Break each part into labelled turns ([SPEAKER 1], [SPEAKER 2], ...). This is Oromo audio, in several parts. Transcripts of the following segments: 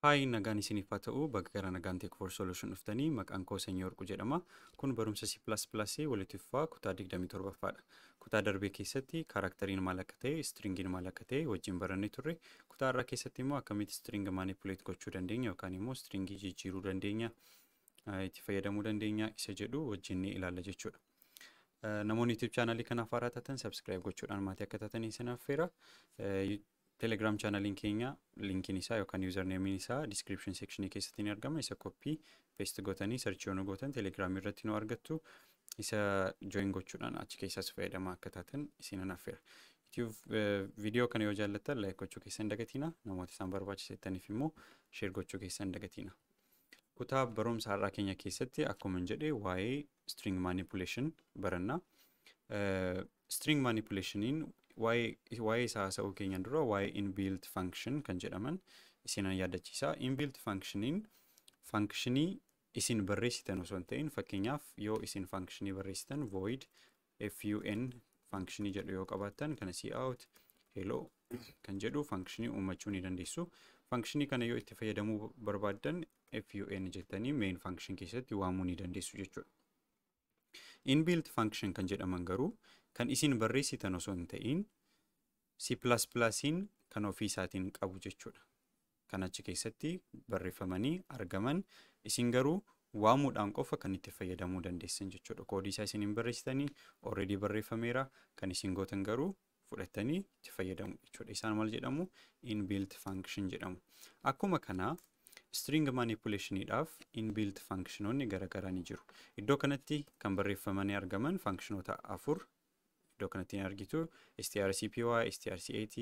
[SPEAKER 1] Haay nagaan isiniif haa ta'u bakka gara nagaan Tech for Solution dhuftanii maqaan koo Sanyii Warquu jedhama. Kun barumsa C++ walitti fufaa kutaa 27ffaadha. Kutaa darbee keessatti kaarakteriin maal akka ta'e, stringiin maal akka ta'e wajjin barannee turre. Kutaa irraa keessatti immoo akkamitti string manipulate gochuu dandeenya yookaan immoo stringii jijjiiruu dandeenya, itti fayyadamuu dandeenya isa jedhu wajjin ni ilaalla jechuudha. Namoonni YouTube chaanalii kanaaf haaraa taatan subscribe gochuudhaan maatii akka taatanii isin affeera. Telegram chaanaliin keenya linkiin isaa yookaan yuuzarneemiin isaa description sectionii keessatti ni argama. Isa koppii paste gootanii sarchii yoo nu gootan telegiraamii irratti nu argattu. Isa join gochuudhaan achi keessaas fayyadamaa akka taatan isin affeera. Viidiyoo kana yoo jaallattan like gochuu keessan dagatina. Namoota isaan barbaachisettaniif immoo share gochuu keessan dagatina. Kutaa barumsa har'aa keenya keessatti akkuma jedhe waa'ee string manipulation baranna. String manipulationiin waa'ee isaa haasa'uu keenyan dura waa'ee inbuilt function kan jedhaman isinan yaadachiisa. Inbuilt functioniin functionii isin barreessitan osoo hin ta'in fakkeenyaaf yoo isin functionii barreessitan void fun functionii jedhu yoo qabaattan kana cout hello kan jedhu functionii uumachuu ni dandeessu. Functionii kana yoo itti fayyadamuu barbaaddan fun jettanii main function keessatti waamuu ni dandeessu jechuudha. Inbuilt function kan jedhaman garuu kan isin barreessitan osoo hin ta'in C++iin kan ofii isaatiin qabu jechuudha. Kan achi keessatti barreeffamanii argaman isin garuu waamuudhaan qofa kan itti fayyadamuu dandeessan jechuudha. Koodii isaa isin hin barreessitanii already barreeffameera kan isin gootan garuu fudhattanii itti fayyadamu jechuudha. Isaan maal jedhamu? Inbuilt function jedhamu. Akkuma kanaa string manipulationiidhaaf inbuilt functionoonni garaagaraa ni jiru. Iddoo kanatti kan barreeffamanii argaman functionoota afur iddoo kanatti ni argitu strcpy, strcat,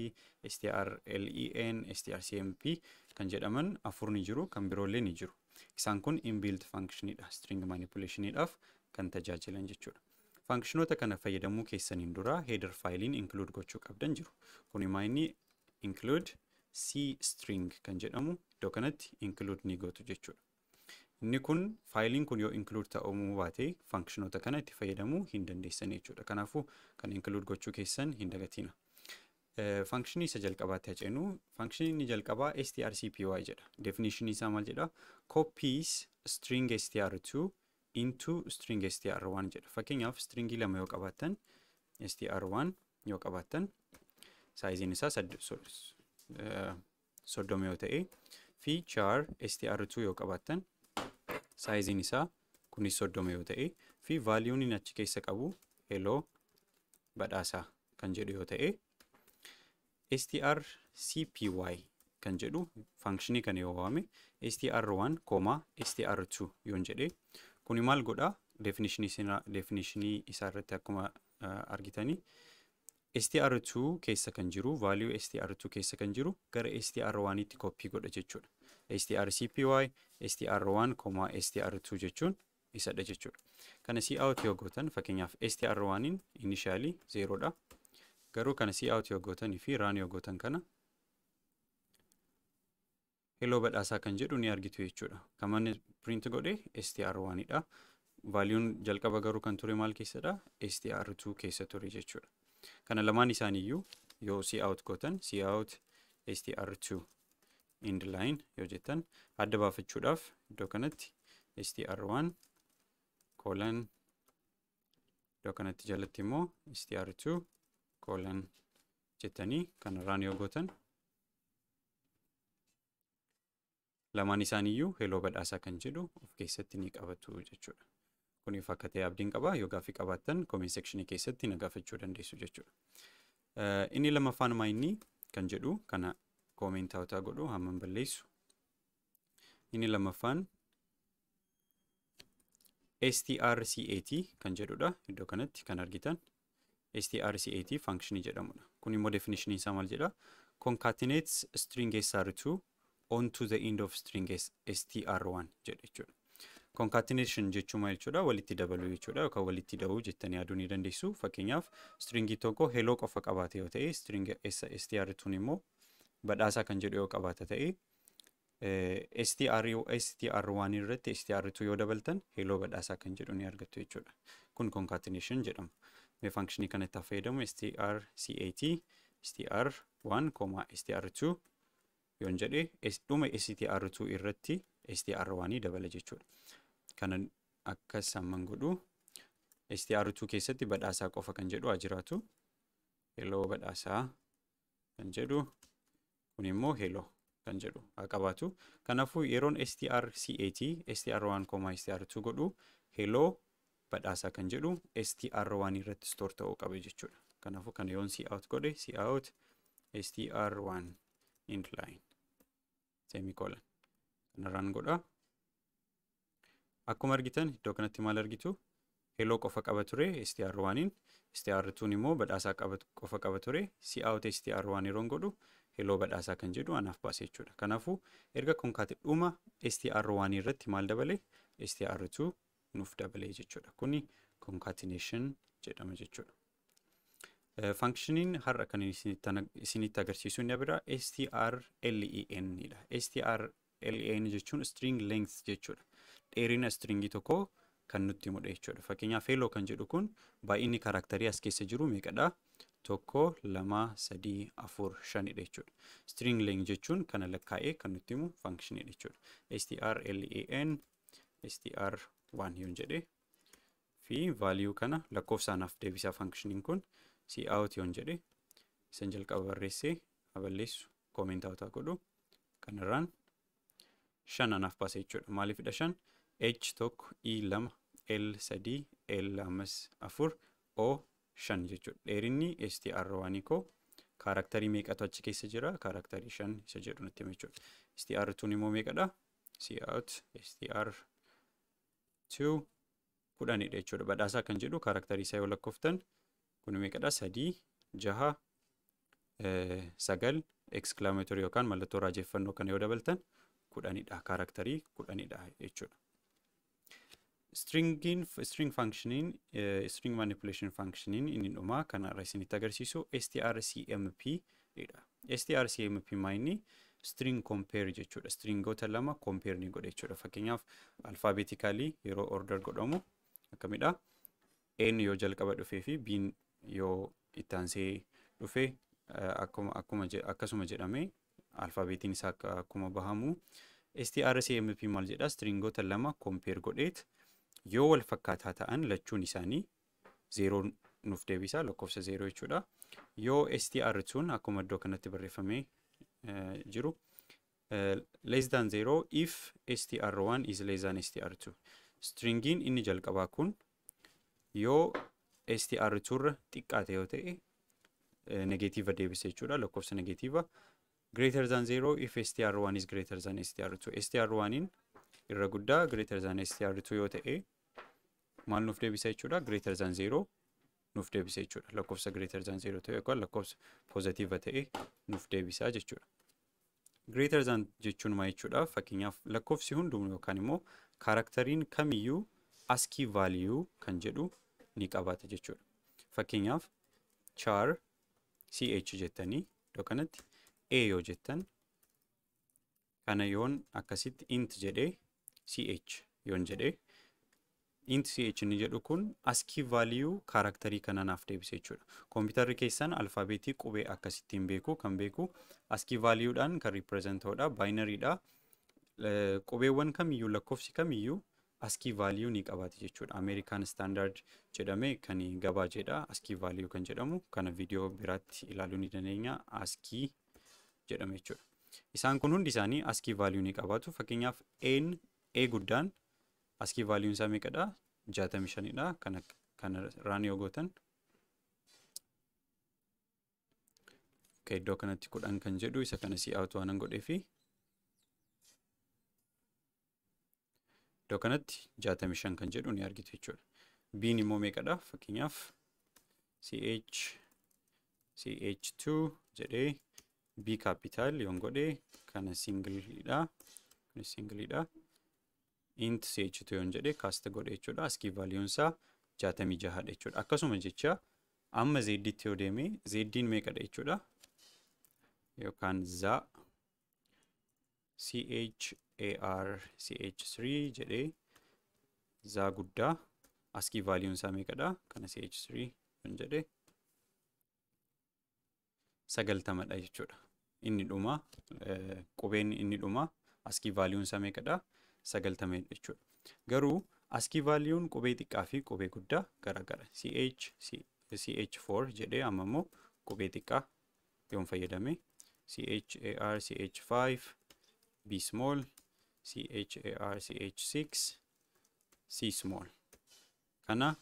[SPEAKER 1] strlen, strcmp kan jedhaman afur ni jiru kan biroollee ni jiru. Isaan kun inbuilt functionidha string manipulationiidhaaf kan tajaajilan jechuudha. Functionoota kana fayyadamuu keessaniin dura header faayiliin include gochuu qabdan jiru. Kun immoo inni include c string kan jedhamu iddoo kanatti include ni gootu jechuudha. Inni kun faayiliin kun yoo include ta'uu baate functionoota kana itti fayyadamuu hin dandeessan jechuudha. Kanaafuu kan include gochuu keessan hin dagatina. Functionii isa jalqabaatti haceenu functionii inni jalqabaa strcpy jedha. Definition isaa maal jedha? Copies string str2 into string str1 jedha. Fakkeenyaaf stringii lama yoo qabaattan str1 yoo qabaattan saayiziin isaa soddoma yoo ta'e fi char str2 yoo qabaattan saayiziin isaa kunis soddoma yoo ta'e fi vaaliyuun achi keessa qabu hello badhaasaa kan jedhu yoo ta'e strcpy kan jedhu functionii kana yoo waame str1 kooma str2 yoon jedhe kuni maal godha definishinii isaa irratti akkuma argitanii str2 keessa kan jiru vaaliyuu str2 keessa kan jiru gara str1tti koppii godha jechuudha. strcpy str1 str2 jechuun isadha jechuudha. Kana cout yoo gootan fakkeenyaaf str1in initially 0 dha. Garuu kana cout yoo gootanii fi run yoo gootan kana hello badhaasaa kan jedhu ni argitu jechuudha. Kan manni print godhe str1 dha. Vaaliyuun jalqaba garuu kan ture maal keessadha? str2 keessa ture jechuudha. Kana lamaan isaaniiyyuu yoo cout gootan cout str2 end line yoo jettan adda baafachuudhaaf iddoo kanatti str1 colon iddoo kanatti jalatti immoo str2 colon jettanii kan run yoo gootan lamaan isaaniiyyuu heloo badhaasaa kan jedhu of keessatti ni qabatu jechuudha. Kuniif akka ta'e abdiin qaba yoo gaaffii qabaattan comment sectionii keessatti na gaafachuu dandeessu jechuudha. Inni lammaffaan maayinni kan jedhu kana koomentaawwataa godhu hamman balleessu. Inni lammaffaan strcat kan jedhudha iddoo kanatti kan argitan strcat functionii jedhamudha. Kun immoo definition isaa maal jedha? Concatenates string str2 onto the end of string str1 jedha jechuudha. Concatenation jechuun maal jechuudha? Walitti dabaluu jechuudha yookaan walitti da'uu jettanii yaaduu ni dandeessu. Fakkeenyaaf stringii tokko heloo qofa qabaate yoo ta'e string str2 immoo badhaasaa kan jedhu yoo qabaata ta'e str1 irratti str2 yoo dabaltan heloo badhaasaa kan jedhu ni argattu jechuudha. Kun concatenation jedhama. Mee functionii kanatti fayyadamu strcat str1, str2 yoon jedhe dhuma str2 irratti str1 dabala jechuudha. Kana akkas hamman godhu str2 keessatti badhaasaa qofa kan jedhu haa jiraatu. Heloo badhaasaa kan jedhu kun immoo heloo kan jedhu haa qabaatu. Kanaafuu yeroon strcat str1 str2 godhu heloo badhaasaa kan jedhu str1 irratti store ta'uu qaba jechuudha. Kanaafuu kana yoon cout godhe cout str1 inline semicolon kanarraan godha. Akkuma argitan iddoo kanatti maal argitu heloo qofa qaba ture str1in str2 immoo badhaasaa qofa qaba ture cout str1 yeroon godhu heloo badhaasaa kan jedhu anaaf baase jechuudha. Kanaafuu erga konkaate dhuma str1 irratti maal dabale str2 nuuf dabalee jechuudha. Kuni concatenation jedhama jechuudha. Functioniin har'a kan isinitti agarsiisu inni biraa strlen dha. strlen jechuun string length jechuudha. Dheerina stringii tokkoo kan nutti himudha jechuudha. Fakkeenyaaf heloo kan jedhu kun baay'inni kaaraaktarii as keessa jiru meeqadha? Tokko, lama, sadii, afur, shanidha jechuudha. String length jechuun kana lakkaa'ee kan nutti himu functionidha jechuudha. strlen str1 yoon jedhe fi value kana lakkoofsaanaaf deebisaa functioniin kun cout yoon jedhe isan jalqaba barreessee haballeessu koomentaawwataa godhu kanarraan shan anaaf baase jechuudha. Maaliifidha shan? h tokko e lama l sadii l ammas afur o shan jechuudha. Dheerinni str1 koo kaaraaktarii meeqatu achi keessa jira? Kaaraaktarii shan isa jedhu nutti hima jechuudha. str2 immoo meeqadha? cout str2 kudhanidha jechuudha. Badhaasaa kan jedhu kaaraaktarii isaa yoo lakkooftan kun meeqadha? sadii, jaha, sagal, exclamatory yookaan mallattoo raajeffannoo kana yoo dabaltan kudhanidha. Kaaraaktarii kudhanidha jechuudha. Stringiin string functioniin string manipulation functioniin inni dhumaa kanarra isinitti agarsiisu strcmp dha. strcmp maayini string compare jechuudha. Stringoota lama compare ni godha jechuudha. Fakkeenyaaf alfaabeetikaalii yeroo order godhamu akkamidha? n yoo jalqaba dhufee fi b'n yoo ittaansee dhufe akkuma akkasuma jedhame alfaabeetiin isaa akkuma bahamu strcmp maal jedha stringoota lama compare godheet yoo wal fakkaataa ta'an lachuun isaanii zeeroo nuuf deebisa lakkoofsa zeeroo jechuudha yoo str2 akkuma iddoo kanatti barreeffamee jiru less than zero if str1 is less than str2 stringiin inni jalqabaa kun yoo str2 irra xiqqaate yoo ta'e negatiiva deebisa jechuudha lakkoofsa negatiiva greater than zero if str1 is greater than str2 str1in irra guddaa greater than str2 yoo ta'e maal nuuf deebisa jechuudha greater than zero nuuf deebisa jechuudha lakkoofsa greater than zero ta'e yookaan lakkoofsa pozitiiva ta'e nuuf deebisa jechuudha. Greater than jechuun maa jechuudha fakkeenyaaf lakkoofsi hundumuu yookaan immoo kaarakteriin kamiyyuu askii vaaliyuu kan jedhu ni qabaata jechuudha. Fakkeenyaaf char ch jettanii iddoo kanatti a yoo jettan kana yoon akkasitti int jedhee ch yoon jedhee int ch inni jedhu kun askii vaaliyuu kaarakterii kana naaf deebise jechuudha. Kompiitarri keessan alfaabeetii qubee akkasittiin beeku kan beeku askii vaaliyuudhaan kan riipireezenta'udha baayinariidha. Qubeewwan kamiyyuu lakkoofsi kamiyyuu askii vaaliyuu ni qabaate jechuudha. Ameerikaan standard jedhame kan gabaa jedha askii vaaliyuu kan jedhamu kana viidiyoo biraatti ilaaluu ni dandeenya askii jedhame jechuudha. Isaan kun hundi isaanii askii vaaliyuu ni qabaatu. Fakkeenyaaf n e guddaan askii vaaliyuun isaa meeqadha? 65dha. Kana kana raan yoo gootan Okay, iddoo kanatti kudhan kan jedhu isa kana si'aatu waanan godhee fi iddoo kanatti 65 kan jedhu ni argitu jechuudha. B'n immoo meeqadha? Fakkeenyaaf CH CH2 jedhee B capital yoon godhee kana singiliidha. Kunis singiliidha. int CH2 yoon jedhee kaasta godhe jechuudha. Askii vaaliyuun isaa 66 dha jechuudha. Akkasuma jecha amma zedditti yoo deeme zeddiin meeqadha jechuudha. yookaan za CHAR CH3 jedhee zaa guddaa askii vaaliyuun isaa meeqadha kana CH3 yoon jedhe sagaltamadha jechuudha. inni dhuma qubeen inni dhuma askii vaaliyuun isaa meeqadha sagaltamee jechuudha. Garuu askii vaaliyuun qubee xiqqaa fi qubee guddaa garagara ch ch4 jedhee amma immoo qubee xiqqaa yoon fayyadame char ch5 b small char ch6 c small kana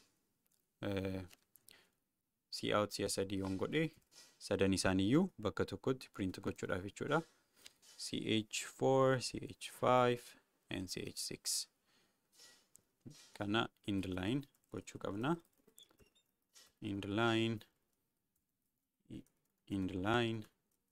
[SPEAKER 1] c out si'a sadii yoon godhe sadan isaaniiyyuu bakka tokkotti print gochuudhaaf jechuudha ch4 ch5 and ch6 kana end line gochuu qabna end line end line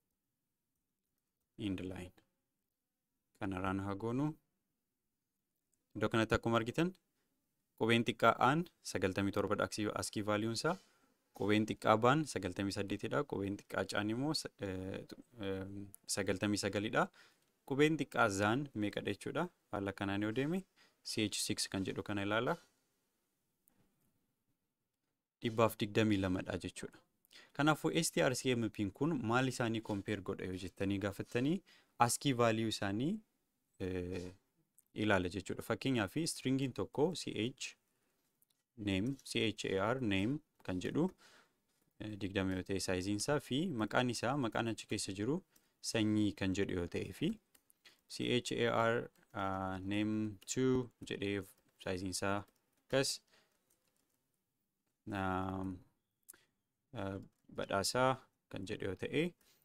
[SPEAKER 1] end line kanarraan haa goonu iddoo kanatti akkuma argitan qubeen xiqqaa aan 97 dha askii vaaliyuun isaa qubeen xiqqaa baan 98 dha qubeen xiqqaa caan immoo 99 dha qubeen xiqqaa zaan meeqadha jechuudha haala kanaan yoo deeme ch6 kan jedhu kana ilaala dhibbaaf 22 dha jechuudha kanaafuu strcmp'n kun maal isaanii kompeer godha yoo jettanii gaafattanii askii vaaliyuu isaanii ilaala jechuudha. Fakkeenyaaf stringiin tokko ch name char name kan jedhu digdama yoo ta'e saayiziin isaa fi maqaan isaa maqaan achi keessa jiru sanyii kan jedhu yoo ta'e fi char name 2 jedhee saayiziin isaa akkas badhaasaa kan jedhu yoo ta'e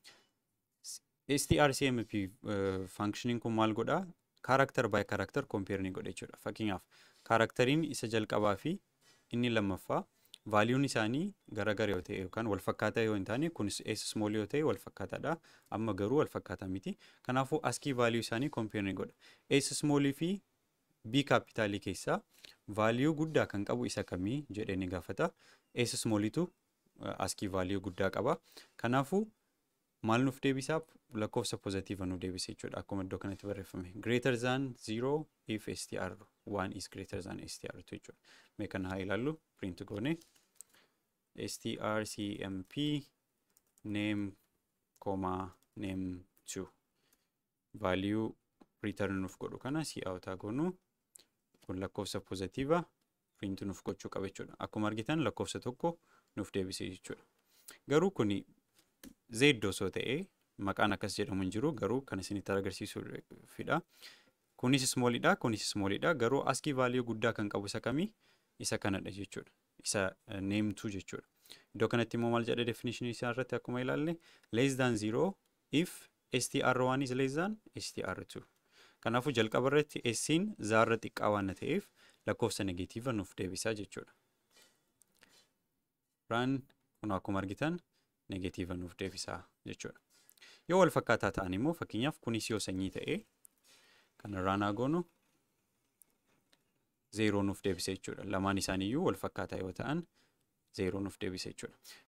[SPEAKER 1] strcmp functioning kun maal godhaa kaaraakter baay kaaraakter kompeer ni godha jechuudha. Fakkeenyaaf kaarakteriin isa jalqabaa fi inni lammaffaa vaaliyuun isaanii garagara yoo ta'e yookaan wal fakkaataa yoo hin taane kunis s small yoo ta'e wal fakkaataadha. Amma garuu wal fakkaataa miti. Kanaafuu askii vaaliyuu isaanii kompeer ni godha. s smallii fi b kaapitaalii keessaa vaaliyuu guddaa kan qabu isa kamii jedhee ni gaafata. s smallitu askii vaaliyuu guddaa qaba. Kanaafuu maal nuuf deebisaa lakkoofsa pozitiiva nuuf deebisa jechuudha akkuma iddoo kanatti barreeffame greater than 0 if str 1 is greater than str 2 jechuudha mee kana haa ilaallu print goone strcmp name comma name 2 value return nuuf godhu kana si out goonu kun lakkoofsa pozitiiva print nuuf gochuu qaba jechuudha akkuma argitan lakkoofsa tokko nuuf deebise jechuudha garuu kuni Z osoo ta'ee maqaan akkas jedhamu hin jiru garuu kan isinitti agarsiisuufidha. Kunis smoolidha kunis smoolidha garuu askii vaaliyuu guddaa kan qabu isa kamii isa kanadha jechuudha. Isa neemtuu jechuudha. Iddoo kanatti immoo maal jedha definition isaa irratti akkuma ilaalle less than zero if str1 is less than str2. Kanaafuu jalqaba irratti essiin zaarra xiqqaa waan ta'eef lakkoofsa negatiiva nuuf deebisaa jechuudha. Raan kun akkuma argitan negatiiva nuuf deebisaa jechuudha. Yoo wal fakkaataa ta'an immoo fakkeenyaaf kunis yoo sanyii ta'e kanarraan haa goonu zeeroo nuuf deebisa jechuudha. Lamaan isaaniiyyuu wal fakkaataa yoo ta'an zeeroo nuuf deebisa jechuudha.